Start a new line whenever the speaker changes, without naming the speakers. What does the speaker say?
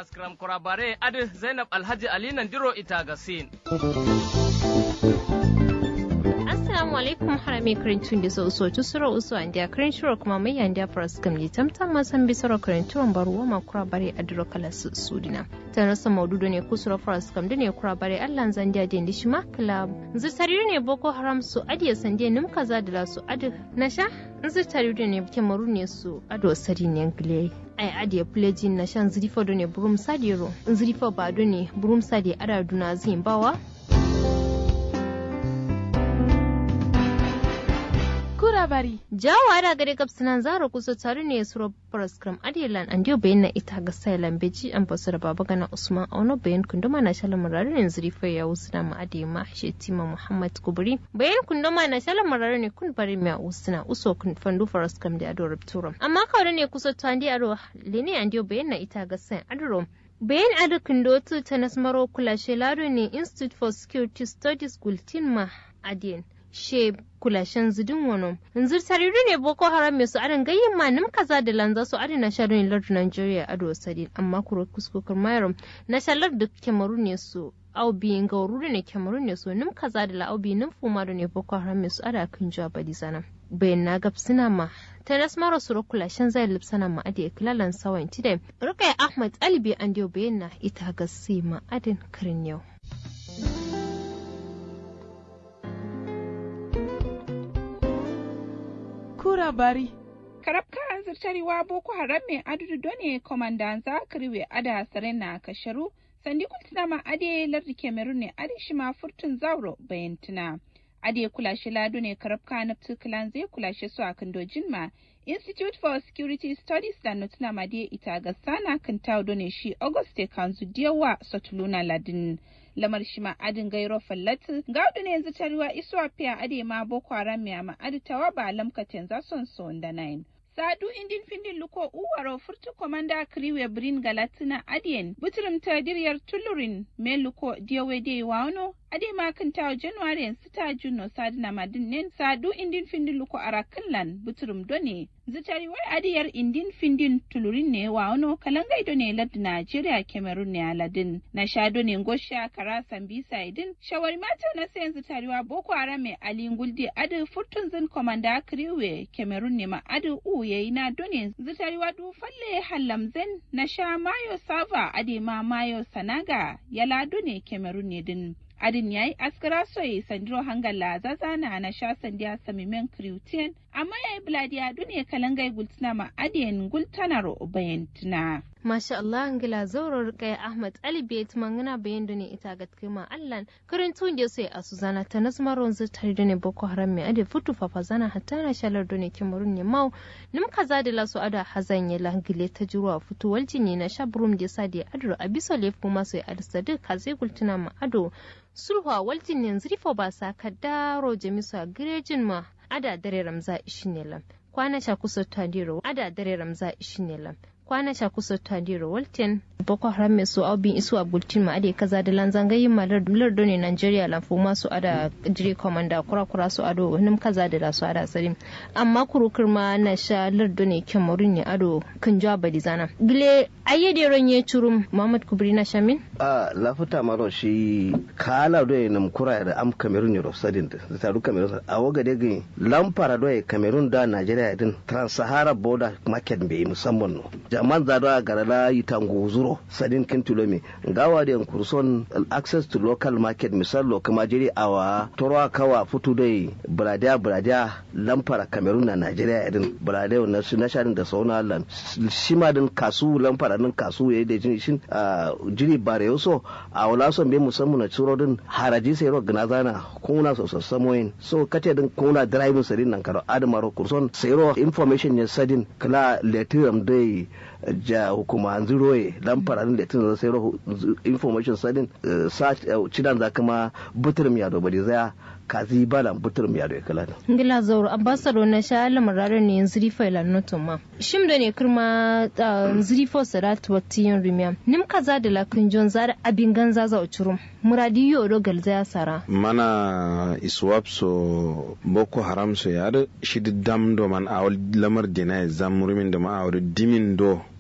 paraskram kurabare adi zainab alhaji ali nandiro ita gasin
assalamu alaikum harami karintun da sau so tusuro usu an dia karinturo kuma mai yan dia paraskram li tamtam masan bisoro karinturon baruwa ma kurabare adiro kala sudina ta rasa maududo ne kusuro paraskram da ne kurabare allan zan dia den dishma kala zutari ne boko haram su adiya sandiya nim kaza da su adi nasha zutari ne kemaru ne su ado sari ne gile ai adiye pleji na shan zirifo do ne burum sadiro zirifo ba do ne burum sadi ada duna zin bawa
kurabari
jawo ada gare kapsinan zaro kusa tare ne suro paraskram adilan an dio bayan na ita ga sailan beji an basu da baba gana usman auno bayan kunduma na shalan murarin zirifo ya usna ma adi ma shetima muhammad kubri bayan kunduma na shalan murarin kun bari mai usna uso kun fandu paraskram da ado rupturum amma kawai ne kusa tandi ado lene an dio bayan na ita ga sai adoro bayan adakin dotu ta nasmaro kula shelado ne institute for security studies gultin ma adiyan she kulashen zidin wano yanzu tariru ne boko haram mai su arin gayyin ma nim kaza da lanza su arin na sharon lardu nigeria ado sadin amma kuro kuskokar mayar na shalar da kemaru ne su aubi ga wuri ne kemaru ne su nim kaza da la'aubi nim fuma da ne boko haram mai su ada kan jawa badi sana bayan na gab suna ma ta nasmara su kulashen zai lipsana ma adi kilalan sawan tide rukai ahmad alibi an dio bayan na ita ga ma adin karin yau
kura bari
karabka an zartarewa boko haram mai adudu done komandan zakariwe ada sarena kasharu sandi kultina ma ade lardi kemerun ne ade shi ma furtun zauro bayantuna ade kulashe lado ne karabka na tukulan zai kulashe su a kandojin ma institute for security studies da nutuna ma dai ita ga sana kan tawo ne shi auguste kanzu diyawa sotuluna ladin lamar shi ma adin gairo fallatu gaudu ne yanzu tarewa isuwa fiya ade ma boko haram ya ma adi tawa ba lamkaten za son son da nine sadu indin findin luko uwaro furtu komanda kriwe brin galatina adien butrum ta diryar tulurin me luko diyawe de wano ade ma kan tawo january sita juno sadina madin nen sadu indin findin luko arakanlan butrum done zitari wai adiyar indin findin tulurin ne wano kalangai done lad Najeriya Cameroon ne aladin na shado ne gosha kara sambisa idin shawari mata na sayan zitariwa boko haram mai alin guldi adu furtun zin komanda kriwe Cameroon ne ma adu u yayi na done zitariwa du falle hallamzen na sha mayo sava ade ma mayo sanaga yala done Cameroon ne din adin yayi askara soyi sandiro hangala zazana na sha sandiya samimen kriwtien amma yayi bladiya dune kalangai gultina ma adiyan gultanaro bayantina
Masha Allah ngila zaurar kai Ahmad Ali Bait mangana bayan da ne ita ga kima Allah karin tun da sai a Suzana ta nasmaron zutar da ne Boko Haram mai ade futu fafa zana hatta na shalar da ne Cameroon ne mau nim kaza da lasu ada hazan ya langile ta juruwa futu waljini na shabrum da sa da adro abiso lef kuma sai alsadu kaze gultuna ma ado sulha waljin yanzu rifo ba sa kadaro jamisu girejin ma ada dare ramza ishinelam kwana sha kusa tadiro ada dare ramza ishinelam kwana sha kusa tadiro walten boko haram mai su abin isu a bultin ma ade kaza da lanzan gayin malar lardo ne nigeria lamfu masu ada jiri komanda kura kura su ado wani kaza da su ada sari amma kurukar ma na sha lardo ne kemarin ne ado kan jawa badi zana gile ayyade ron ye churum muhammad kubri na shamin
a lafuta maro shi kala do nam kura da am kamerun ne rosadin da taru kamerun a waga de gin lampara do kamerun da nigeria din trans-sahara border market bai musamman no jaman za do garala yitangu zuro sadin kin tulomi gawa da kurson access to local market misal lo kama jiri awa toro kawa futu dai brada brada lampara kamerun na nigeria din brada na su na sharin da sauna lan shima din kasu lampara din kasu yayi da jin shin jiri bare yoso a wala son be musamman na tsoro din haraji sai ro gna zana kuna so so samoyin so kate din kuna driving sadin nan karo admaro kurson sai ro information ne sadin kala letiram dai ja hukuma ziroye dan faranin da tun sai ro information sadin sa cidan za kuma butur miya do bari zaya kazi bala butur miya do kala
ngila zauro ambassador na sha lamarare ne yanzu rifa ila noto ma shim da ne kirma zrifo sarat watiyon rimiya nim kaza da lakin jon zara abin ganza za uchurum muradi yo do galza ya sara
mana iswap so boko haram so yar shi dam do man awal lamar dina zam rumin da ma awal dimin do